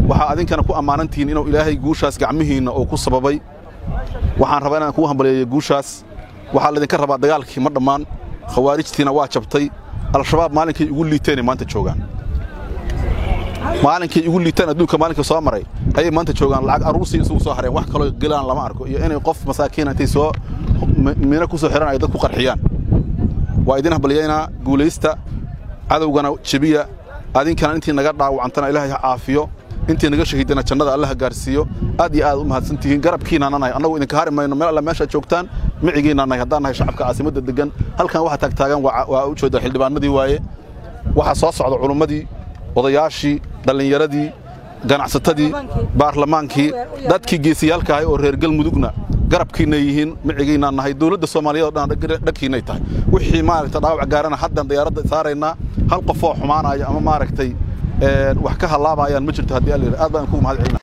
waxaa adinkana ku ammaanantihiin inuu ilaahay guushaas gacmihiinna uu ku sababay waxaan rabaa inaan kugu hambaleeyo guushaas waxaa laydinka rabaa dagaalkii ma dhammaan khawaarijtiina waa jabtay al-shabaab maalinkay igu liiteenay maanta joogaan maalinkay igu liitaan adduunka maalinka soo maray ayay maanta joogaan lacag aruursii isugu soo hareen wax kaloo gelaan lama arko iyo inay qof masaakiina intay soo miino ku soo xihan ay dad ku qarxiyaan waa idin hambalyaynaa guulaysta cadowgana jebiya adinkana intii naga dhaawacantana ilaahay ha caafiyo intii naga shahiidana jannada alla ha gaarsiiyo aad iyo aad u mahadsan tihiin garabkiinaana nahay annagu idinka hari mayno meel alla meeshaad joogtaan micigiinna nahay haddaan nahay shacabka caasimadda deggan halkan waxa taagtaagan waa u jeeda xildhibaanadii waaye waxaa soo socda culummadii odayaashii dhallinyaradii ganacsatadii baarlamaankii dadkii geesiyaalka ahay oo reer galmudugna garabkiinay yihiin micigiinaa nahay dowladda soomaaliyeed oo dhan dhagkiinay tahay wixii maaragta dhaawac gaarana haddan diyaaradda saaraynaa hal qofoo xumaanaya ama maaragtay wax ka hallaabayaan ma jirto haddii alla aad baan kugu mahad celina